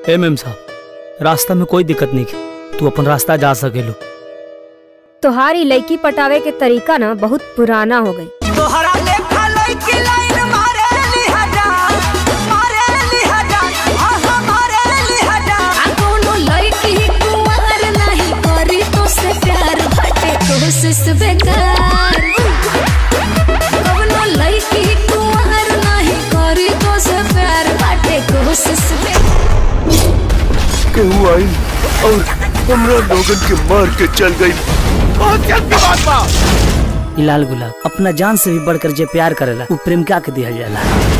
ए ma'am साहब रास्ता में कोई दिक्कत नहीं है तू अपन रास्ता जा सकेलो तोहारी लड़की पटावे के तरीका ना बहुत पुराना हो गई तोहरा लेखा लइकी लाइन मारे लिहाजा मारे लिहाजा आहा मारे लिहाजा आ कोनो लड़की कुंवर नहीं करी तो से प्यार बाटे कोशिश बेकार कोनो लड़की कुंवर नहीं करी तो से प्यार बाटे कोशिश बेकार केहू आई और हमरा लोगन के मार के चल गई बहुत क्या बात बा ई लाल गुलाब अपना जान से भी बढ़कर जे प्यार करेला वो प्रेमिका के दिया जाला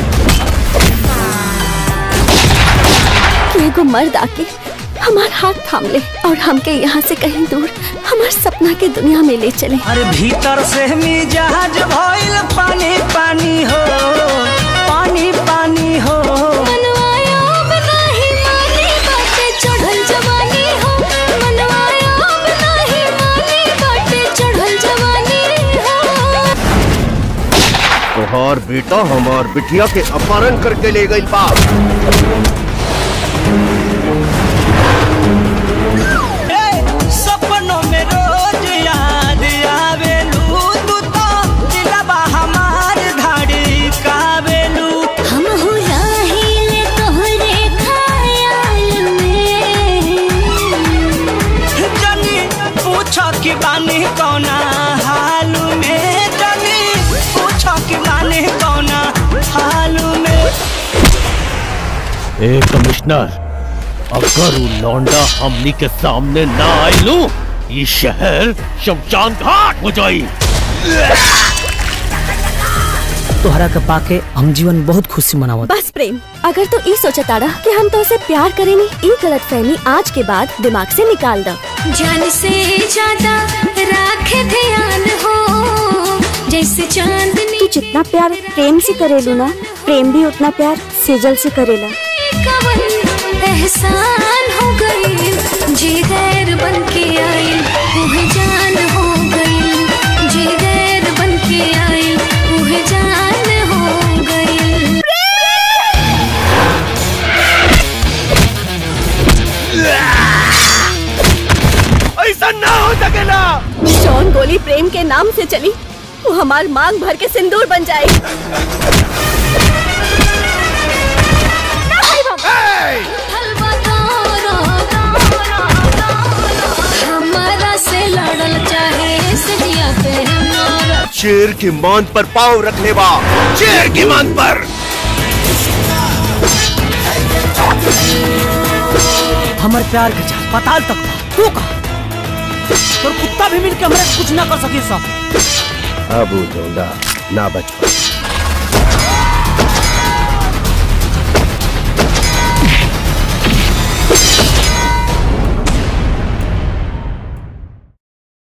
एगो मर्द आके हमार हाथ थाम ले और हमके यहाँ से कहीं दूर हमार सपना के दुनिया में ले चले अरे भीतर से मिजाज भइल पानी पानी हो पानी पानी हो मनवाया अब नहीं मानी बाटे चढ़ल जवानी हो मनवाया अब नहीं मानी बाटे चढ़ल जवानी हो तोहार बेटा हमार बिटिया के अपहरण करके ले गई बा ए, सपनों में रोज याद आवेलू तू तो दिलबा हमार धाड़ी कावेलू हम हो राहिले तोहरे ख्याल में जनी पूछो कि बानी कौना हाल में जनी पूछो कि बानी कौना हाल में ए कमिश्नर अगर वो लौंडा हमनी के सामने ना आइलू ये शहर शमशान घाट हो जाई तोहरा के पाके हम जीवन बहुत खुशी मनावत बस प्रेम अगर तो ई सोचताड़ा कि हम तो उसे प्यार करेनी ई गलत फहमी आज के बाद दिमाग से निकाल दो जान से ज्यादा राखे ध्यान हो जैसे चांदनी तू जितना प्यार प्रेम से करेलू ना प्रेम भी उतना प्यार सेजल से करेला कवन एहसान हो गई जी गैर बन के आई वह जान हो गई जी गैर बन के आई वह जान हो गई ऐसा ना हो सकेला जौन गोली प्रेम के नाम से चली वो हमार मांग भर के सिंदूर बन जाए हलवा तोरो हमारा से लड़ल चाहे सजिया पे हमारा शेर की मान पर पाव रख ले बा शेर की मान पर हमर प्यार के चाल पताल तक बा। तू का तोर कुत्ता भी मिलके हमरे कुछ ना कर सके सब अब वो लौंडा ना बच पाई